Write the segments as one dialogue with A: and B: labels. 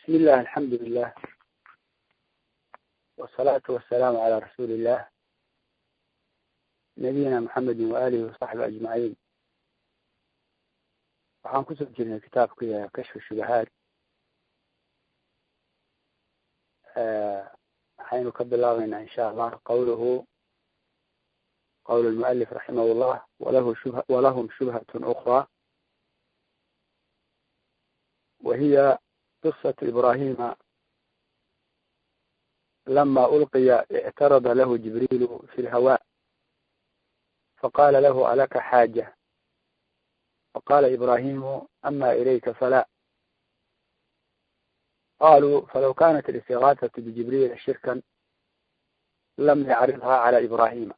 A: بسم الله الحمد لله والصلاة والسلام على رسول الله نبينا محمد وآله وصحبه أجمعين waxaan kusoo jirnay kitaabkii kashfu shubahaad waxaynu ka bilaabeynaa insha allah qawluhu qawl lmualif raximah llah walahu shub walahum shubhat ukra wahiya قصة إبراهيم لما ألقي اعترض له جبريل في الهواء فقال له ألك حاجة فقال إبراهيم أما إليك فلا قالوا فلو كانت الاستغاثة بجبريل شركا لم يعرضها على إبراهيم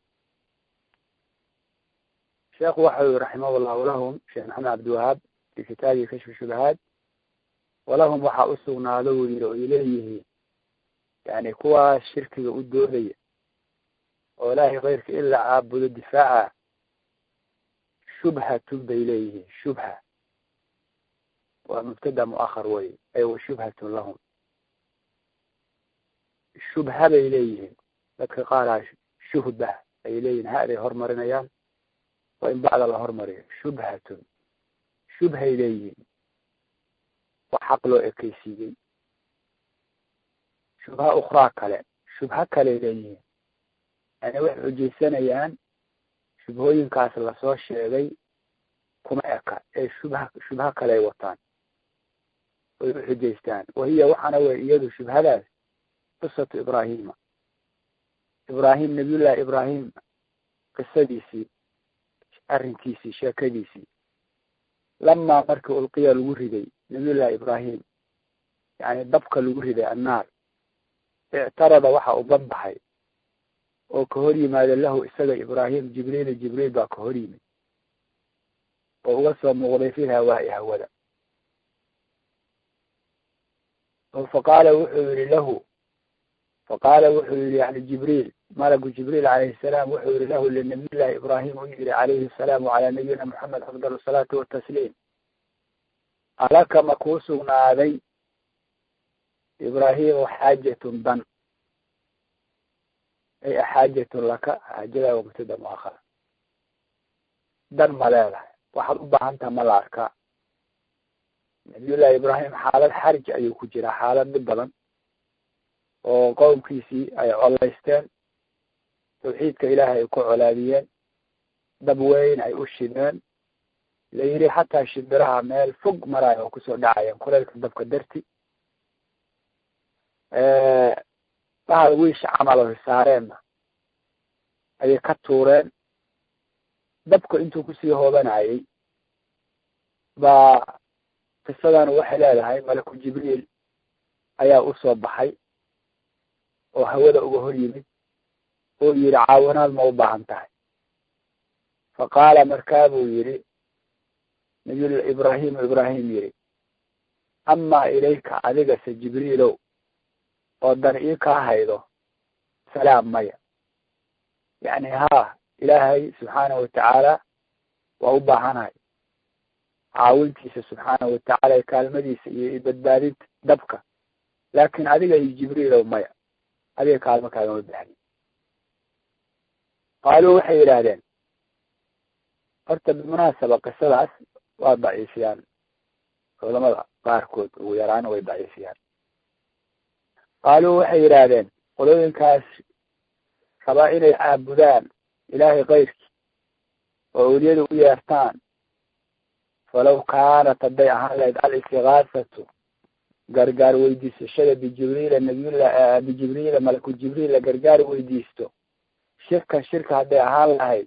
A: شيخ وحوي رحمه الله لهم شيخ محمد عبد الوهاب في كتابه كشف الشبهات walahum waxaa u sugnaado uu yidhi oy leeyihiin yani kuwaas shirkiga u doodaya oo ilaahay keyrka in la caabudo difaaca shubhatun bay leeyihiin shubha waa mubtada muahar wey ay wa shubhatun lahum shubha bay leeyihiin dadka qaaraa shuhba ay leeyihin haday hormarinayaan waa in bacda la hormariyo shubhatun shubhay leeyihiin wax xaq loo ekeysiiyey shubha ukhraa kale shubho kale leeyihiin yani waxay xujaysanayaan shubhooyinkaas lasoo sheegay kuma eka ee shubha shubho kale ay wataan oy u xujaystaan wahiya waxaana wey iyadu shubhadaas qisatu ibraahima ibraahim nabiyullahi ibraahim qisadiisii arrinkiisii sheekadiisii lamaa markii ulqiya lagu riday nabiyullahi ibraahim yani dabka lagu riday annaar ictarada waxa u banbaxay oo ka hor yimaada lahu isaga ibraahim jibriil jibriil baa ka hor yimid oo uga soo muuqday fil hawaa'i hawada oo faqaala wuxuu yihi lahu faqaala wuxuu yihi yani jibriil malagu jibriil calayhi salaam wuxuu yihi lahu linabiyillahi ibraahim u yihi calayhi asalaam wacalaa nabiyina moxamed afdal asalaatu watasliim alaka ma kuu sugnaaday ibraahimu xaajatun dan ay axaajatun laka xaajada waa mubtada muakhara dan ma leedahay waxaad u baahan taha ma la arkaa nabiyullahi ibraahim xaalad xarij ayuu ku jiraa xaalad dhib badan oo qowmkiisii ay colaysteen tawxiidka ilaahay ay ku colaadiyeen dab weyn ay u shideen la yidhi xataa shimbiraha meel fog maraayo oo kusoo dhacayeen kuleylka dabka darti bahal wiisha camal oy saareenna ayay ka tuureen dabka intuu kusii hoobanayay baa qisadan waxay leedahay malaku jibriil ayaa usoo baxay oo hawada uga hor yimid oo yidhi caawinaad ma u baahan tahay fa qaala markaa buu yidhi nabiy ibraahimu ibraahim yidhi amaa ilayka adigase jibriilow oo dan ii kaa haydo salaam maya yacni haa ilaahay subxaanahu watacaala waa u baahanahay caawintiisa subxaanahu watacaala kaalmadiisa iyo badbaadinta dabka laakin adiga iyo jibriilow maya adiga kaalmo kaagama baxni qaaluu waxay yidhaahdeen horta bimunaasaba qisadaas waa daciifiyaan culamada qaarkood ugu yaraan way daciifiyaan qaaluu waxay yidhaahdeen qolooyinkaas rabaa inay caabudaan ilaahay keyrkii oo awliyada u yeertaan falaw kaanat hadday ahaan lahayd al-istigaasatu gargaar weydiisashada bijibriila nabiyullah bijibriila malaku jibriil la gargaar weydiisto shirkan shirka hadday ahaan lahayd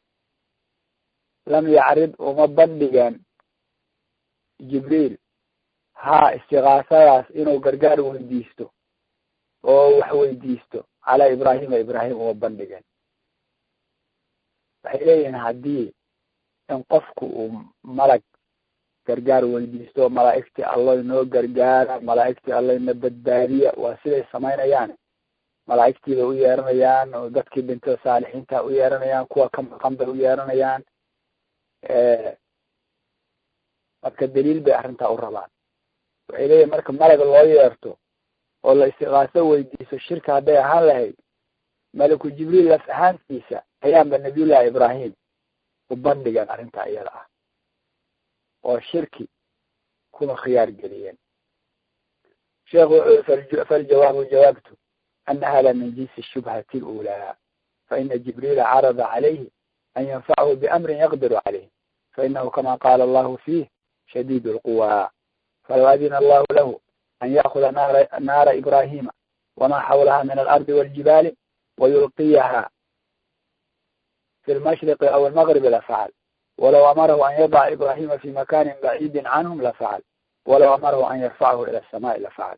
A: lam yacrid uma bandhigeen jibriil haa istigaasadaas inuu gargaar weydiisto oo wax weydiisto calaa ibraahima ibraahim uma bandhigeen waxay leeyihiin haddii in qofku uu malag gargaar weydiisto malaa'igtii allo inoo gargaara malaa'igtii allo ina badbaadiya waa siday samaynayaan malaa'igtii bay u yeeranayaan oo dadkii dhintay saalixiinta u yeeranayaan kuwa ka maqan bay u yeeranayaan marka daliil bay arrintaa u rabaan waxay leeyihin marka malaga loo yeerto oo la istiqaaso weydiiso shirka hadday ahaan lahayd malaku jibriil laf ahaantiisa ayaanba nabiyullahi ibraahim u bandhigeen arrintaa iyada ah oo shirki kuna khiyaar geliyeen sheekhu wuxuu faljawaabu jawaabtu ana hada min jinsi shubhati lulaa faina jibriila carada calayhi an yanfachu biamrin yaqdiru calayh fainahu kama qaala allahu fiih shadiid lquwa falow adina allahu lahu an ya'kuda naara naara ibrahima wama xawlaha min alardi waljibaali wayulqiyaha fi lmashriqi aw almagribi lafacl walow amarahu an yadaca ibrahima fi makanin baciidin canhum lafacl walow amarahu an yarfachu ila asamaai lafacl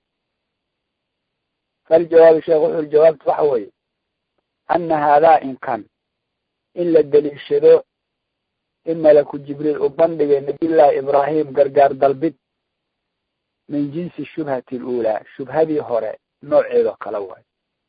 A: faljawaabu sheekh wuxuu jawaabtu waxa weeye ana haadaa inkan in la deliishado in malaku jibriil u bandhigay nabiyullahi ibraahim gargaar dalbid min jinsi shubhati lulaa shubhadii hore nooceedoo kale waayo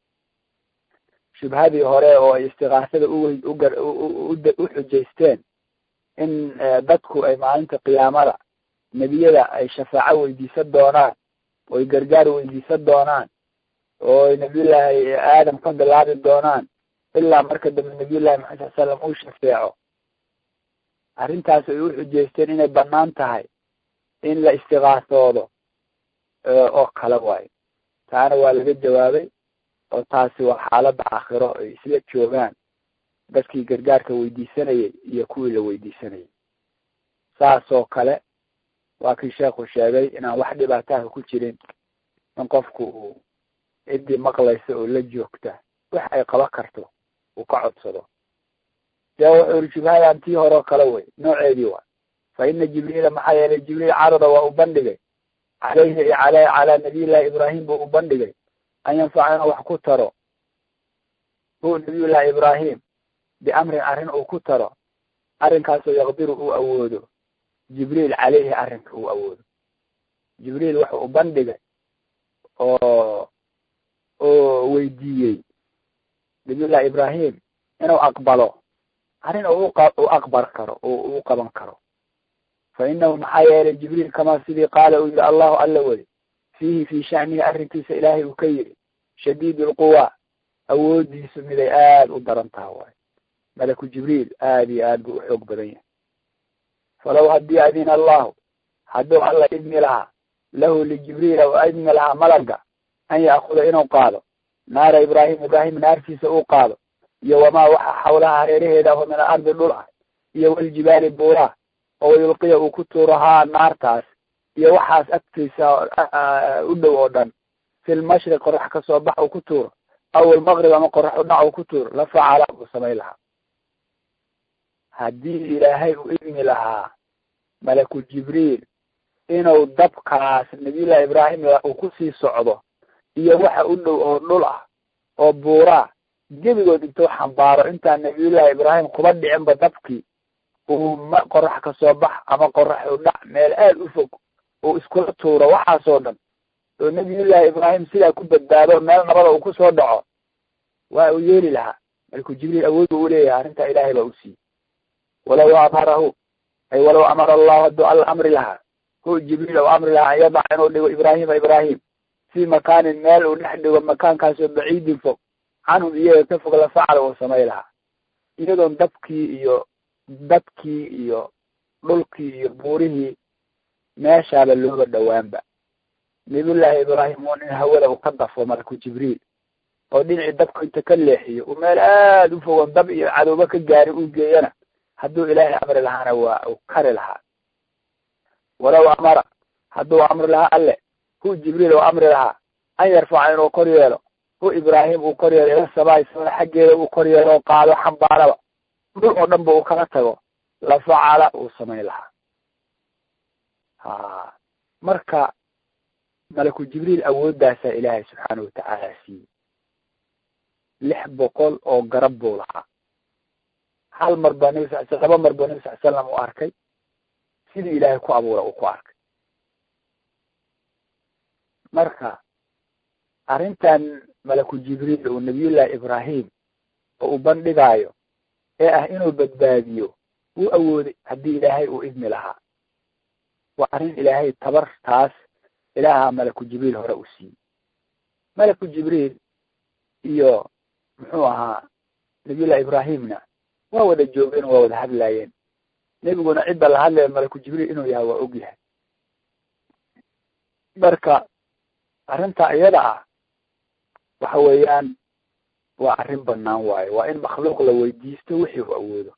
A: shubhadii hore oo ay istiqaasada u xujaysteen in dadku ay maalinta qiyaamada nebiyada ay shafaaco weydiisan doonaan oy gargaar weydiisan doonaan oo ay nabiyullaahi aadam ka bilaabi doonaan ilaa marka dambe nabiyullahi maxamed sal slam uu shafeeco arrintaas ay u xujeysteen inay banaan tahay in la istiqaasoodo oo kale waayo taana waa laga jawaabay oo taasi waa xaaladda aakhiro ay isla joogaan dadkii gargaarka weydiisanayay iyo kuwii la weydiisanayay saasoo kale waa kii sheekhu sheegay inaan wax dhibaataha ku jirin in qofku uu ciddii maqlaysa oo la joogta wax ay qaban karto uu ka codsado see wuxuu yiri shubhadan tii horeo kale wey nooceedii waa fa ina jibriila maxaa yeelay jibriil carada waa u bandhigay caleyhi iyo ale calaa nabiyullahi ibraahim buu u bandhigay an yanfaca inuu wax ku taro hu nabiyullahi ibraahim biamrin arrin uu ku taro arrinkaasoo yaqdiru uu awoodo jibriil caleyhi arrinka uu awoodo jibriil wuxuu u bandhigay oo oo weydiiyey nabiyullahi ibraahim inuu aqbalo arrin u u aqbar karo oo u qaban karo fa inahu maxaa yeelay jibriil kamaa sidii qaala uu yihi allahu alla weli fiihi fii shanihi arrinkiisa ilaahay uu ka yidhi shadiid lquwa awoodiisu miday aada u daran taha waayo malaku jibriil aad iyo aad buu u xoog badan yahay falow haddii adina allahu hadduu alla idmi lahaa lahu lijibriila u idmi lahaa malaga an ya'kuda inuu qaado naara ibraahim ibraahim naartiisa uu qaado iyo wamaa waxa xawlaha hareeraheeda aho min alardi dhul ah iyo waljibaali buuraah oo yulqiya uu ku tuuro haa naartaas iyo waxaas agtiisa u dhow oo dhan fi lmashriq qorax kasoo bax uu ku tuuro aw almaqrib ama qorax u dhac uu ku tuuro la facala uu samayn lahaa haddii ilaahay u idmi lahaa malaku jibriil inuu dabkaas nabiyullahi ibraahim uu kusii socdo iyo waxa u dhow oo dhul ah oo buuraa gebigood intuu xambaaro intaan nabiyullahi ibraahim kuba dhicinba dabkii uu ma qorax kasoo bax ama qorax u dhac meel aad u fog uu iskula tuuro waxaasoo dhan oo nabiyullahi ibraahim sidaa ku badbaado meel nabada uu kusoo dhaco waa uu yeeli lahaa malku jibriil awood bu uleeyahay arrintaa ilaahay baa u siiyey walow amarahu ay walow amara allahu hadduu alla amri lahaa hu jibriil ou amri lahaa an yadaca inuu dhigo ibraahima ibraahim fii makaanin meel uu dhex dhigo makaankaasoo baciidin fog canhum iyaga ka fog la facala uu samay lahaa iyadoon dabkii iyo dadkii iyo dhulkii iyo buurihii meeshaaba looga dhowaanba nabiyullaahi ibraahim un in hawada uu ka dafo malaku jibriil oo dhinacii dabka inta ka leexiyo uu meel aada u fogon dab iyo cadowba ka gaari uu geeyana hadduu ilaahay amri lahaana waa uu kari lahaa walow amara hadduu amri lahaa alle hu jibriil uu amri lahaa an yarfaca inuu kor yeelo hu ibraahim uu kor yeelo ila samaai samada xaggeeda uu kor yeelo oo qaado xambaaraba dhul oo dhan ba uu kaga tago la facala uu samayn lahaa ha marka malaku jibriil awooddaasaa ilaahay subxaanahu watacaala siiyey lix boqol oo garab buu lahaa hal mar baa nabi sal sl laba mar buu nabi sal slam u arkay sidii ilaahay ku abuura uu ku arkay marka arrintan malaku jibriil uu nabiyullahi ibraahim oo uu bandhigaayo ee ah inuu badbaadiyo wuu awooday haddii ilaahay uu idmi lahaa waa arrin ilaahay tabartaas ilaaha malaku jibriil hore u siiyey malaku jibriil iyo muxuu ahaa nabiyullahi ibraahimna waa wada joogeen waa wada hadlaayeen nebiguna cidda la hadlaya malaku jibriil inuu yahay waa og yahay marka arrinta iyada ah waxa weeyaan waa arrin banaan waayo waa in makhluuq la weydiisto wixii uu awoodo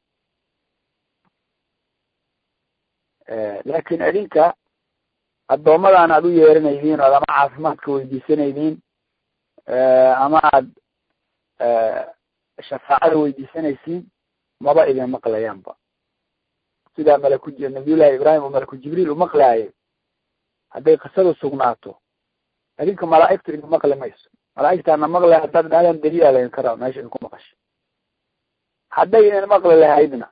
A: laakin idinka addoommadaan aad u yeeranaydiin ood ama caafimaadka weydiisanaydiin ama aad shafaacada weydiisanaysiin maba idin maqlayaanba sidaa malaku nabiyullahi ibraahim oo malaku jibriil u maqlaayay hadday qisadu sugnaato idinka malaa'igtu idin maqli mayso malaa'igtaana maqlay haddaad dhahdaan daliila laydin kara meesha idinku maqasho hadday idin maqli lahaydna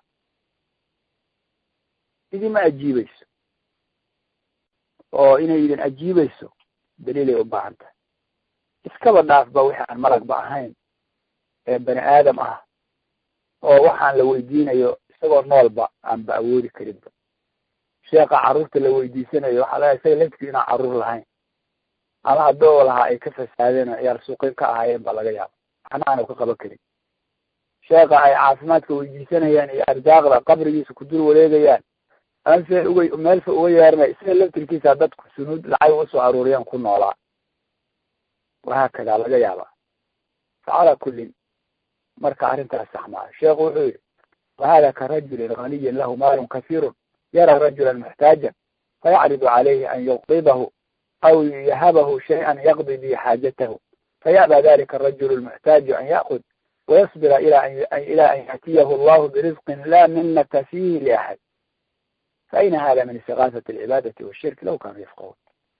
A: idima ajiibayso oo inay idin ajiibayso daliilay u baahan tahay iskaba dhaaf ba wixi aan malagba ahayn ee bani aadam ah oo waxaan la weydiinayo isagoo noolba aan ba awoodi karinba sheeka carruurta la weydiisanayo waxaa laga isaga laftii inaan carruur lahayn ama haddoo lahaa ay ka fasaadeen oo ciyaal suuqin ka ahaayeen ba laga yaaba waxna aanu ka qaban karin sheeka ay caafimaadka weydiisanayaan iyo ardaaqda qabrigiisa ku dul wareegayaan amase uga meelfa uga yeernay isaga laftirkiisa dadku sunuud lacag usoo aruuriyaan ku noolaa wahaakada laga yaaba facalaa kullin marka arrintaas sax maaha sheekhu wuxuu yihi wahada ka rajulin ganiyin lahu maalun kasiirun yara rajulan muxtaajan fayacridu calayhi an yuqdidahu aw yahabahu shay-an yaqdi bihi xaajatahu faya'ba dalika arajulu lmuxtaaju an ya'kud wayasbira ila ila an ya'tiyahu allahu birizqin la minata fihi liaxad faayna hada min istigaasati alcibaadati washirki law kaanuu yafqahuun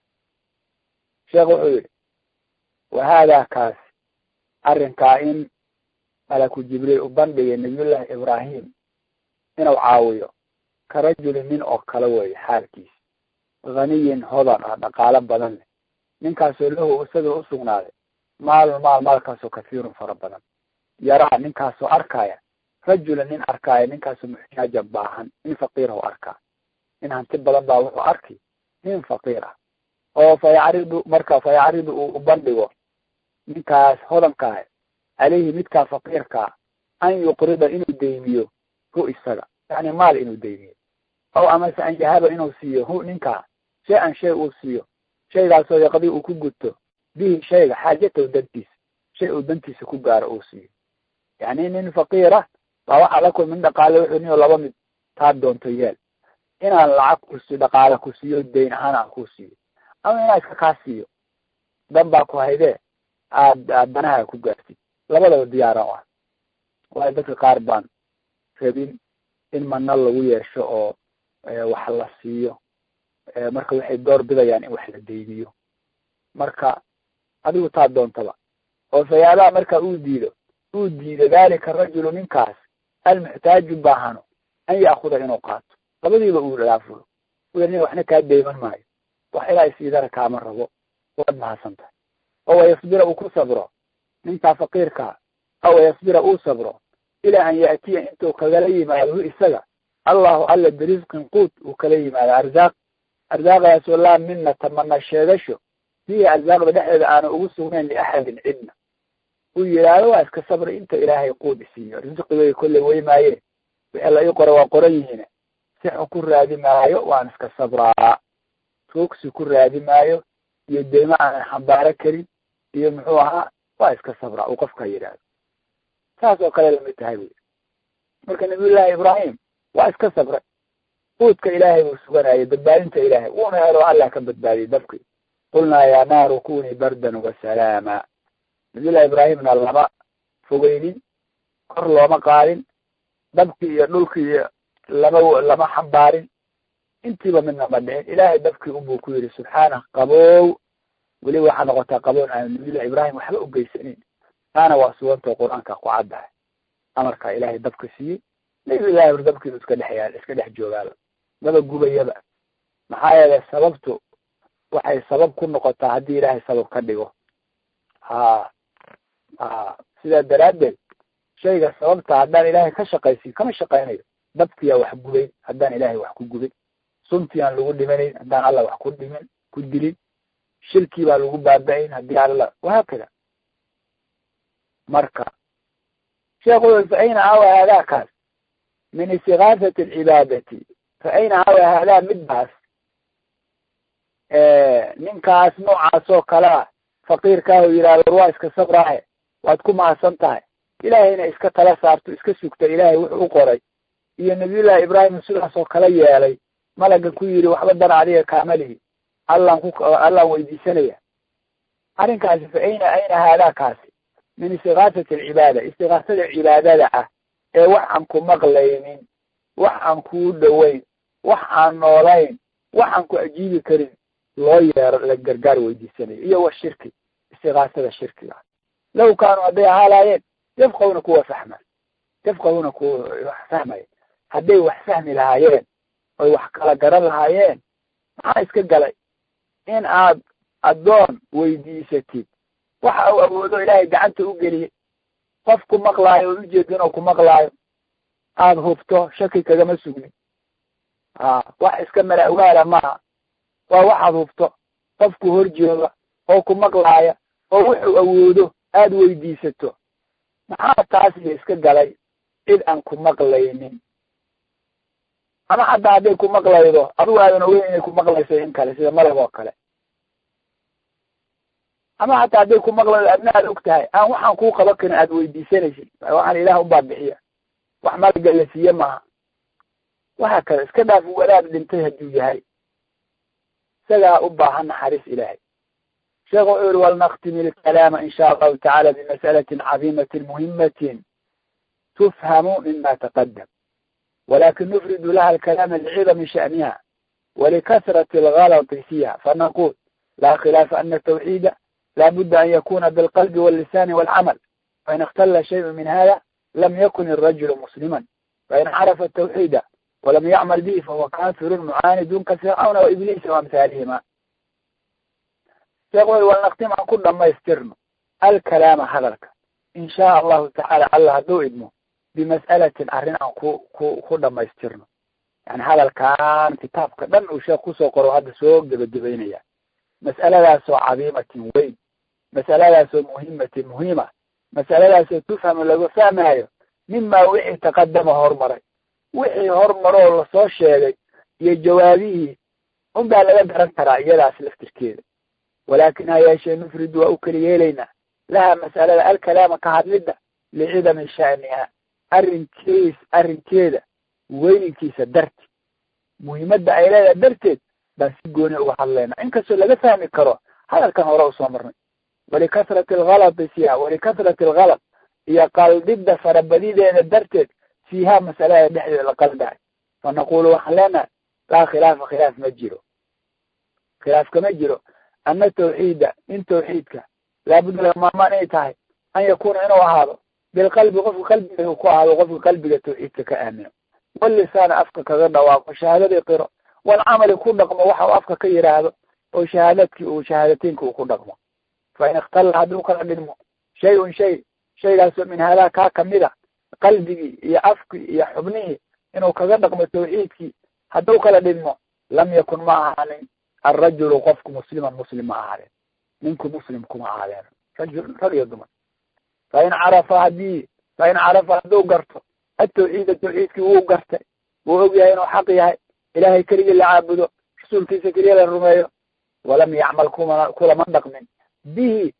A: sheekh wuxuu yihi wahada kaas arrinkaa in malaku jibriil u bandhigay nabiyullahi ibraahim inuu caawiyo ka rajulin nin oo kale weeye xaalkiisa haniyin hodan ah dhaqaalo badan leh ninkaasoo lahu isaga u sugnaaday maalun maal maalkaasoo kahiirun fara badan yaraa ninkaasoo arkaya rajulan nin arkaya ninkaasoo muxtaaja baahan nin faqiirahu arkaa nin hanti badan baa wuxuu arki nin faqiir ah oo fa yacridu marka fa yacridu uu u bandhigo ninkaas hodankaah caleyhi midkaa faqiirkaa an yuqrida inuu deymiyo hu isaga yani maal inuu deymiyo aw amase an yahaba inuu siiyo hu ninkaa shay an shay uu siiyo shaygaasoo yaqdi uu ku guto bihi shayga xaajatahu dantiisa shay uu dantiisa ku gaaro uu siiyo yani nin faqiira baa waxaa la kulmin dhaqaale wuxuu niyo laba mid taa doonto yeel inaan lacag kusi dhaqaale ku siiyo dayn ahaan aan ku siiyo ama inaa iska kaa siiyo dan baa ku haydee aad aad danaha ku gaartid labadaba diyaaran u ah waayo dadka qaar baan rabin in mana lagu yeesho oo wax la siiyo marka waxay door bidayaan in wax la deyniyo marka adigu taa doontaba oo sayaabaha marka uu diido uu diido dalika rajulu ninkaas almuxtaaju baahano an ya'kuda inuu qaato labadiiba uu dhaafulo nin waxna kaa deyman maayo wax ilaa isiidara kaama rabo waad mahadsan tahay oo wayasbira uu ku sabro ninkaa faqiirkaa aw wayasbira uu sabro ilaa an ya'tiya intuu kagala yimaado hu isaga allahu alla birisqin quut uu kala yimaado arzaaq arsaaqdaasoo laa minata mana sheegasho fiihi arsaaqda dhexdeeda aana ugu sugnayn liaxadin cidna uu yidhaahdo waa iska sabri inta ilaahay quud isiiyo risqigay kolley wey maaye wixii la ii qora waa qoran yihiin si xun ku raadi maayo waan iska sabraa tuugsi ku raadi maayo iyo deymo aanan xambaaro karin iyo muxuu ahaa waa iska sabraa uu qofka yidhaahdo saas oo kale lamid tahay buyi marka nabiyullaahi ibraahim waa iska sabray quudka ilaahay buu suganayay badbaadinta ilaahay wuuna helo allah ka badbaadiyey dabkii qulnaa yaa naaru kunii bardan wasalaama nabiyullahi ibraahimna lama fogeynin kor looma qaadin dabkii iyo dhulkii iyo lama lama xambaarin intiiba midna ma dhicin ilaahay dabkii unbuu ku yidhi subxaanah qabow weli waxaa noqotaa qaboon aan nabiyullahi ibraahim waxba u geysanin taana waa sugantao qur-aanka ku caddahay amarkaa ilaahay dabka siiyey nabiyullahi hor dabkiibu iska dhex yaal iska dhex joogaaba maba gubayaba maxaa yeelay sababtu waxay sabab ku noqotaa haddii ilaahay sabab ka dhigo ha ha sidaa daraaddeed shayga sababta haddaan ilaahay ka shaqaysin kama shaqaynayo dabkiyaa wax gubayn haddaan ilaahay wax ku gubin suntii aan lagu dhimanayn haddaan allah wax ku dhimin ku dilin shirkii baa lagu baaba-in haddii alla wahaakada marka sheekhu ui fa ayna awa haadaakaas min istikaasati alcibaadati fa ayna awa haadaa midbaas ninkaas noocaas oo kale ah faqiirkaahu yidhahdo waa iska sabraahe waad ku mahadsan tahay ilaahayna iska tala saarto iska sugta ilaahay wuxuu u qoray iyo nabiyullahi ibraahim sidaas oo kale yeelay malaga ku yidhi waxba dan adiga kaamalihi allaan ku allaan weydiisanaya arrinkaasi fa ayna ayna haadaakaasi min istikaasati alcibaada istikaasada cibaadada ah ee wax aan ku maqlaynin wax aan kuu dhoweyn wax aan noolayn wax aan ku ajiibi karin loo yeero la gargaar weydiisanayo iyo wa shirki istikaasada shirkiga law kaanuu hadday ahaalaayeen yafqahuna kuwa fahma yafqahuna kuwa wax fahmaya hadday wax fahmi lahaayeen oy wax kala garan lahaayeen maxaa iska galay in aad addoon weydiisatid waxa uu awoodo ilaahay gacanta u geliyey qof ku maqlaayo oo ujeedin oo ku maqlaayo aada hubto shaki kagama sugnin a wax iska mala ogaala maaha waa waxaad hubto qofku hor jooga oo ku maqlaaya oo wuxuu awoodo aada weydiisato maxaa taasiyo iska galay cid aan ku maqlaynin ama xataa hadday ku maqlaydo adigu aadan ogeyn inay ku maqlayso in kale sida malab oo kale ama xataa hadday ku maqlaydo adna aad og tahay aan waxaan kuu qaban karin aada weydiisanaysid waxaan ilaah ubaa bixiya wax malaga la siiye maaha waxa kale iska dhaaf wadaad dhintay hadduu yahay isagaa u baahan naxariis ilaahay sheekh wuxuu yihi walnaktimi ilkalaama in sha allahu tacala bimas'alatin cadiimatin muhimatin tufhamu mima taqadam walakin nufridu laha alkalaama lcidami sha'niha walikasrati algalati fiiha fanaqul la khilaafa ana tawxiida la budda an yakuna bilqalbi wallisani walcamal fain ikhtala shayءu min hada lam yakun irajulu muslima fain carafa tawxiida walam yacmal bihi fahuwa kafirun mucaanidun ka fircawna waibliisa waamhaalihima sheekh wy walnaktim aan ku dhamaystirno alkalaama hadalka in shaa allahu tacaala allah hadduu idmo bimas'alatin arrin aan ku ku ku dhamaystirno yani hadalkan kitaabka dhan uu sheekh kusoo qoro hadda soo gebagabeynaya mas'aladaasoo cadiimatin weyn mas'aladaasoo muhimatin muhiima mas'aladaasoo tufhamu laga fahmaayo mima wixii taqadama hormaray wixii hormaroo lasoo sheegay iyo jawaabihii un baa laga garan karaa iyadaas laftirkeeda walaakin ha yeeshee nufridu waa u keli yeelaynaa laha mas'alada alkalaama ka hadlidda licidami sha'niha arrinkiis arrinkeeda weyninkiisa darti muhiimadda ay leedahay darteed baan si gooni uga hadlaynaa inkastoo laga fahmi karo hadalkan hore usoo marnay walikasrati algalati fiiha walikasrati algalad iyo qaldidda farabadideeda darteed fiiha masalada dhexdeeda la qaldahay fa naqulu waxaan leenahay laa khilaafa khilaaf ma jiro khilaaf kama jiro ana tawxiida in tawxiidka laabudda lagamaarmaan inay tahay an yakuna inuu ahaado bilqalbi qofka qalbiga ku ahaado qofka qalbiga tawxiidka ka aamino walisaana afka kaga dhawaaqo shahaadadii qiro walcamali ku dhaqmo waxa uu afka ka yidhaahdo oo shahaadadkii uu shahaadateynka uu ku dhaqmo fa in ikhtalla hadduu kala dhidmo shay-un shay shaygaasoo min haadaa kaa kamid a qalbigii iyo afkii iyo xubnihii inuu kaga dhaqmo tawxiidkii hadduu kala dhidmo lam yakun ma ahaanin alrajulu qofku musliman muslim ma ahaadeen ninku muslim kuma ahaadeen rajul rag iyo dumar fa in carafa haddii fa in carafa hadduu garto atawxiida tawxiidkii wuu gartay wuu og yahay inuu xaq yahay ilaahay keligii la caabudo rasuulkiisa keliya la rumeeyo walam yacmal kuma kulama dhaqmin bihi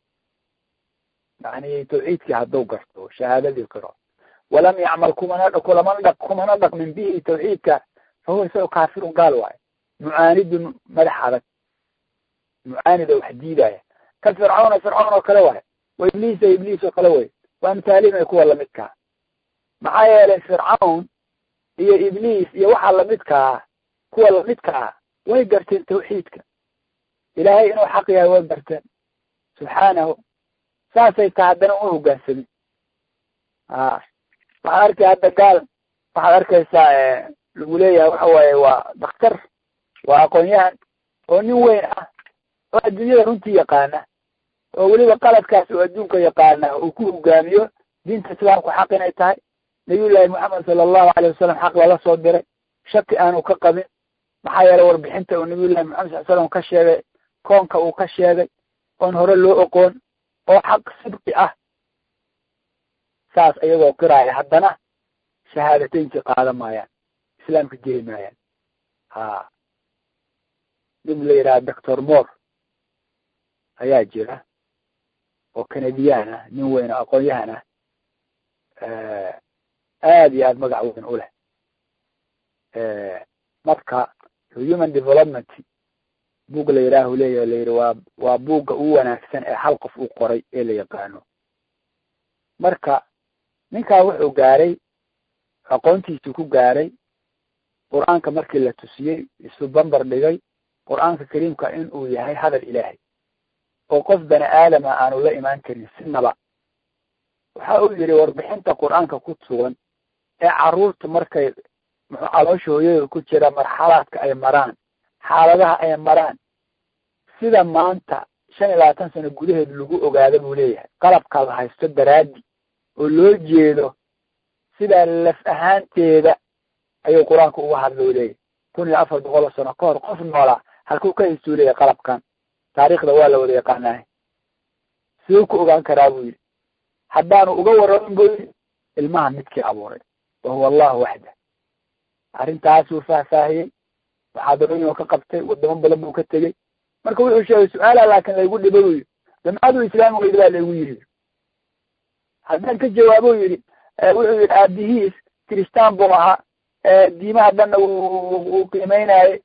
A: yani tawxiidkii hadduu garto shahaadadii qiro walam yacmal kumana kulama dha kumana dhaqmin bihi tawxiidka fahuwa isagoo kaafirun gaal waayo mucaanidun madax adag mucaanida wax diidaya ka fircawna fircawn oo kale waayo wa ibliisa ibliis oo kale way waa amtaalima kuwa lamidkaa maxaa yeelay fircawn iyo ibliis iyo waxaa lamidkaa kuwa lamidkaa way garteen tawxiidka ilaahay inuu xaq yahay way garteen subxaanahu saasay taha haddana u hogaansamin a waxaad arkay hadda gaal waxaad arkaysaa lagu leeyahay waxa waaye waa daktar waa aqoon-yahan oo nin weyn ah oo adduunyada runtii yaqaana oo weliba qaladkaas oo adduunka yaqaana uu ku hogaamiyo diinta islaamku xaq inay tahay nabiyullaahi moxamed sala allahu alay wasalam xaq lala soo diray shaki aanu ka qabin maxaa yeelay warbixinta uu nabiyullahi moxamed sal slam ka sheegay koonka uu ka sheegay oon hore loo oqoon oo xaq sidqi ah saas iyagoo qiraaya haddana shahaadateynkii qaadan maayaan islaamka geli maayaan ha nin la yidhaha doctor mor ayaa jira oo canadiyan ah nin weyn oo aqoon-yahan ah aad iyo aad magac weyn u leh marka human development buug la yidhaahu leeyahy la yidhi waa waa buugga ugu wanaagsan ee hal qof uu qoray ee la yaqaano marka ninkaa wuxuu gaaray aqoontiisii ku gaaray qur-aanka markii la tusiyey isu bambar dhigay qur-aanka kariimka in uu yahay hadal ilaahay oo qof bani aadama aanu la imaan karin sinaba waxa uu yidhi warbixinta qur-aanka ku sugan ee carruurta markay muxuu caloosha hooyada ku jira marxalaadka ay maraan xaaladaha ay maraan sida maanta shan iyo labaatan sano gudaheed lagu ogaado buu leeyahay qalabka la haysto daraadi oo loo jeedo sidaa laf ahaanteeda ayuu qur-aanka uga hadla u leeyahay kun iyo afar boqol oo sano ka hor qof noolaa halkuu ka haystuu leeyahay qalabkan taariikhda waa la wada yaqaanahay siduu ku ogaan karaa buu yidhi haddaanu uga warramin buu yidhi ilmaha midkii abuuray wahuwa allahu waxda arrintaasuu faahfaahiyey muxaadarooyin ka qabtay wadamo badan buu ka tegey marka wuxuu sheegay su-aala laakin laygu dhibo buu yidhi jamcaduu islaami weyda baa laygu yidhi haddaan ka jawaabo yidhi wuxuu yidhi aabihiis kiristaan buu ahaa diimaha dhanna uu qiimeynayay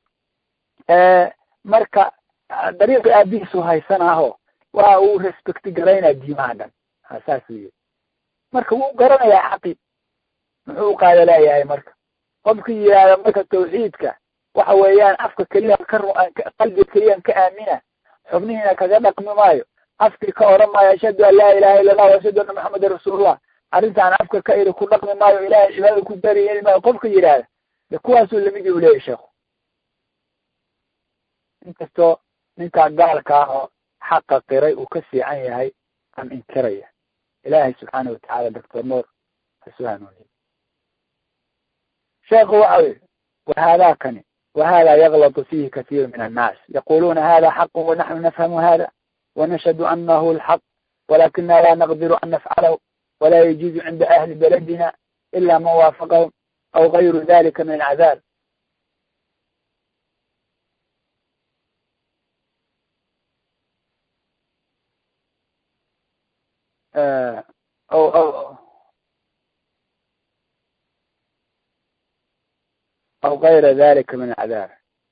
A: marka dariiqii aabihiisu haysanaaho waa uu respecti garaynaa diimaha dhan ha saasuu yidhi marka wuu garanayaa xaqi muxuu qaada leeyahay marka qofkii yidhaahda marka tawxiidka waxa weeyaan afka keliya ka qalbiga keliyan ka aamina xubnihiina kaga dhaqmi maayo afkii ka oran maayo ashhadu an laa ilaha illa allah ashhadu anna maxamedan rasuulullah arrintaan afka ka iri ku dhaqmi maayo ilahay cibaadada ku dari yeli maayo qofka yidhaahda de kuwaasuu lamidii u leeyahy sheekhu inkastoo ninkaa gaalka ah oo xaqa qiray uu ka fiican yahay aan inkiraya ilaahay subxaana watacaala doctor noor hasu hanuuniye sheekhu waxa yihi wahada kani wahada yaglط fihi kaثيir min الناس yaquluna hada xaq wanaحnu nfhm hada ونشhهd أنه الحق ولكنa la نقدر أن نفعله ولا يجوز عند أهل بلدنا إلا من وافقهم أو غير ذلك من العذاب أو أو أو غير ذلك من العذاب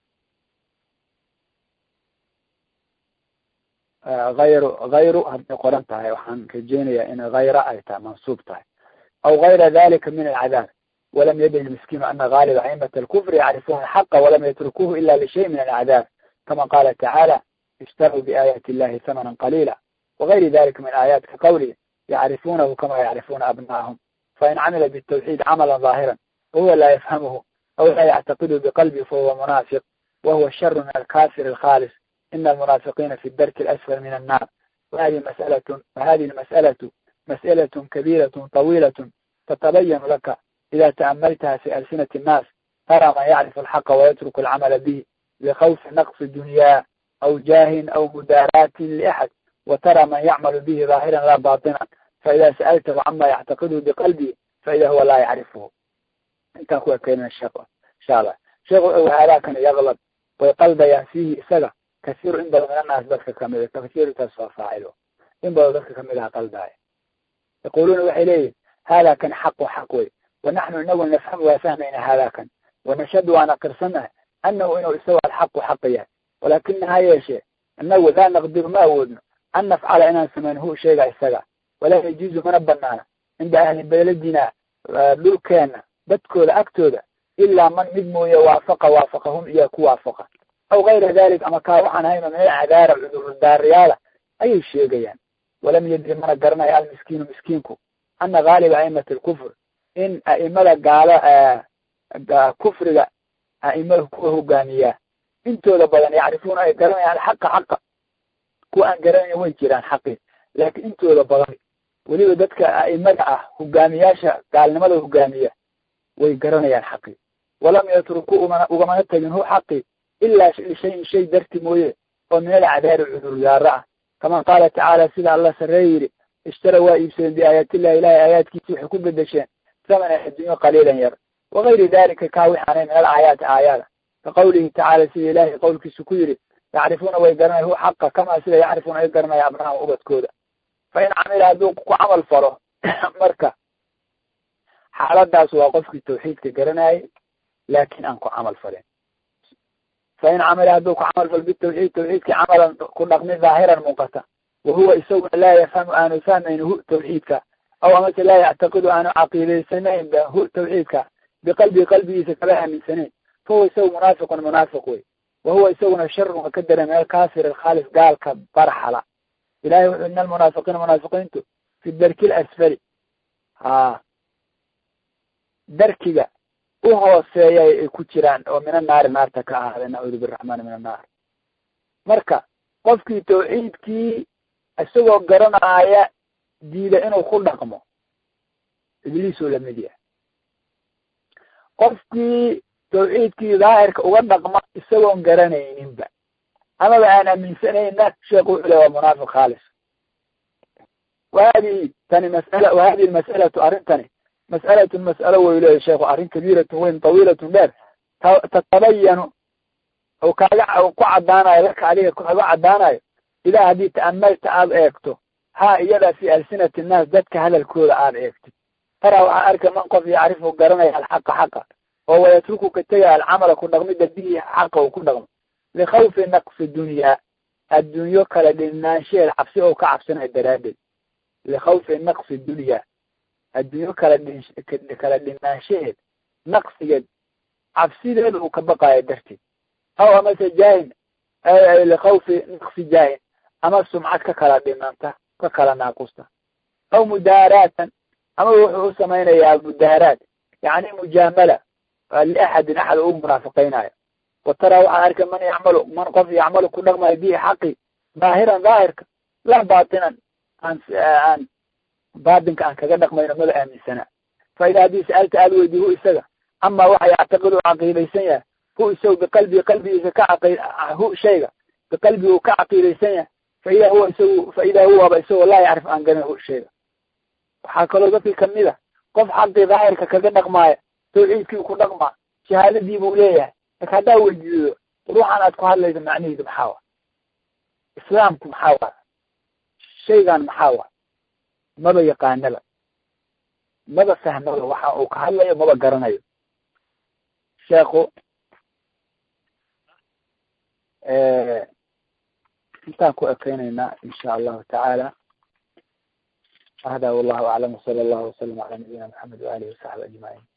A: غayr غayru hadday qoran tahay waxaan rajeynaya in غayra ay tahay mansuub tahay aw غayra dalika min الcadaab walam yadri miskiinu ana غاaliba aimة الكfr yacrifuna الحaqa walam yatrukuhu ila lishay min الcadaab kama qala tacaalى اشtaruu بآيات الlahi ثمنا qalيla وغayri dalika min آيات kaqawlihi yacrifunahu kama yacrifuna abna'ahum fain camila bالتwxيid cmla ظاahirا wahuwa la yfhamhu أو لا يعتقد بقلبه فهو منافق وهو الشر من الكافر الخالص إن المنافقين في الدرك الأسفل من النار وهذه مسألة وهذه المسألة مسألة كبيرة طويلة تتبين لك إذا تأملتها في ألسنة الناس ترى من يعرف الحق ويترك العمل به لخوف نقص الدنيا أو جاه أو مداراة لأحد وترى من يعمل به ظاهرا لا باطنا فإذا سألته عما يعتقده بقلبه فإذا هو لا يعرفه intaan ku ekeyna sheekh insha allah sheekhu wuxuu halaakana yaglad way qalbayaan fiihi isaga kasiiru in badan min annaas dadka kamida kasiirutaas waa faacilo in badan dadka kamid aha qalbaaya yaquluuna waxay leeyihin hada kan xaqu xaq wey wanaxnu inagu nafhamu waa fahmayna hada kan wanashhadu waan aqirsannahay annahu inuu isagu alxaqu xaqa yahay walaakina ha yeeshee inagu laa naqdiru ma awoodno an nafcala inaan samayno hu sheega isaga walaa yajuuzu mana banaana cinda ahli beladina dhulkeena dadkooda agtooda ilaa man mid mooye waafaqa waafaqahum iyo ku waafaqa aw gayra dalik ama kaa waxaan hayno min alcadaara cudurdaariyaala ayay sheegayaan walam yadri mana garanayo almiskiinu miskiinku ana gaaliba aimati alkufr in a'imada gaalo kufriga a'imada kuwa hogaamiyaa intooda badan yacrifuuna ay garanayaan alxaqa xaqa kuwa aan garanayn way jiraan xaqi laakiin intooda badan weliba dadka a'imada ah hogaamiyaasha gaalnimada hogaamiya way garanayaan xaqi walam yatruku umana ugamana tegin hu xaqi ilaa lishayin shay darti mooye oo min alacdaari cudurdaaro ah kama qaala tacaala sida alla sarreeye yidhi ishtara waa iibsadeen biaayaatillahi ilahay aayaadkiisi waxay ku bedesheen thamanan adduunyo qaliilan yar wagayri dalika kaa wixaanay min alaayaati aayaada ka qawlihi tacaala sida ilaahay qowlkiisu ku yidhi yacrifuuna way garanaya hu xaqa kamaa sida yacrifuuna ay garanaya abnahum ubadkooda fa in camila hadduu ku camal falo marka xaaladaas waa qofkii tawxiidka garanayay laakin aan ku camal falin fa in camila hadduu ku camal falo bitawxiid tawxiidkii camalan ku dhaqmi dhaahiran muuqata wahuwa isaguna laa yafhamu aanu fahmayn hu tawxiidka aw amase laa yactaqidu aanu caqiidaysanayn ba hu tawxiidka biqalbii qalbigiisa kala aaminsanayn fahuwa isagu munaafiqun munaafiq wey wahuwa isaguna sharun waa ka dara min alkaafir alkhaalis gaalka barxala ilahay wuxuu ina almunaafiqiina munaafiqiintu fi darki lasfali ha darkiga u hooseeya ay ku jiraan oo min annaari naarta ka ahaada nacuudu biraxmaani min annaar marka qofkii tawxiidkii isagoo garanaaya diida inuu ku dhaqmo ibliisuu lamid yahay qofkii tawxiidkii daahirka uga dhaqma isagoon garanayninba amaba aan aaminsanayna sheekhu wuxuu le waa munaafiq khaalis wahadihi tani masala wahadihi masalatu arrintani mas'alatun mas'alo way leeyahy sheekhu arrin kabiiratun weyn tawiilatun dheer tatabayanu oo kaaga ku caddaanayo laka adiga kaaga caddaanayo idaa haddii ta'amalta aada eegto haa iyadaa fi alsinati nnaas dadka hadalkooda aada eegtid taraa waxaa arka man qof yacrifu garanaya alxaqa xaqa oo wayatruku ka tegaya alcamala ku dhaqmida bihi xaqa uu ku dhaqmo likhawfi naqsi dunyaa addunyo kala dhinaanshaheed cabsi oo ka cabsanayo daraaddeed likhawfi naqsi dunyaa addunyo kala dhin kala dhinaanshaheed naqsigeed cabsideeda uu ka baqaayo darteed aw amase jaahin likhawfi naqsi jaahin ama sumcad ka kala dhimanta ka kala naaqusta aw mudaaraatan ama wuxuu u samaynayaa mudaaraad yacni mujaamala liaxadin axad ugu munaafiqaynayo wa taraa waxaa arka man yacmalu man qof yacmalu ku dhaqmayo bihi xaqi daahiran daahirka la baatinan aan aan baatinka aan kaga dhaqmayno maba aaminsanaa fa idaa haddii sa'alta aada weydi hu isaga ama waxa yactaqidu caqiidaysan yahay hu isagu biqalbii qalbigiisa ka caqi hu shayga biqalbii uu ka caqiidaysan yahay fa idaa huwa isagu fa idaa huwaba isagoo laa yacrif aan garan hu shayga waxaa kaloo dadkii kamid a qof xaqii daahirka kaga dhaqmaaya tawxiidkii ku dhaqmaa shahaadadii buu leeyahay marka haddaa weydiido ruuxan aad ku hadlayso macnihiidu maxaa wa islaamku maxaa wa shaygan maxaa wa maba yaqaanaba maba fahmaba waxa uu ka hadlayo maba garanayo sheekhu intaan ku ekeynaynaa insha allahu tacaala hada wallahu aclam wsala allahu wasalam cala nabiyina maxamed waalihi wasaxbi ajmaciin